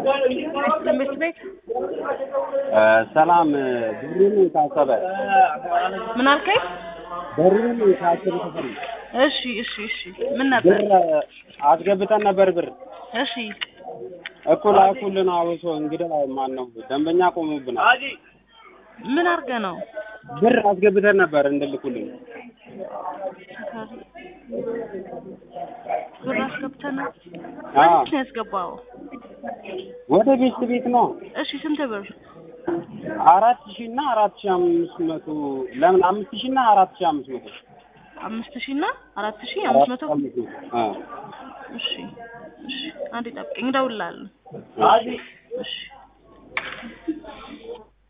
ትምህርት ቤት ሰላም ብሩን ታሰበ ምን አልከኝ? ብሩን ታሰበ ተፈሪ እሺ እሺ እሺ ምን ነበር? ብር አስገብተን ነበር ብር እሺ እኮ ላኩልን። አውሶ እንግዳ ማን ነው ደንበኛ ቆሙብናል። ምን አድርገህ ነው? ብር አስገብተን ነበር እንድልኩልን። ብር አስገብተህ ነው? አዎ ስንት ነው ያስገባኸው? ወደ ቤት ቤት ነው እሺ ስንት ብር? አራት ሺህ እና አራት ሺህ አምስት መቶ ለምን አምስት ሺህ እና አራት ሺህ አምስት መቶ አምስት ሺህ እና አራት ሺህ አምስት መቶ አምስት መቶ አዎ እሺ እሺ አንዴ ጠብቀኝ እደውልልሃለሁ። እሺ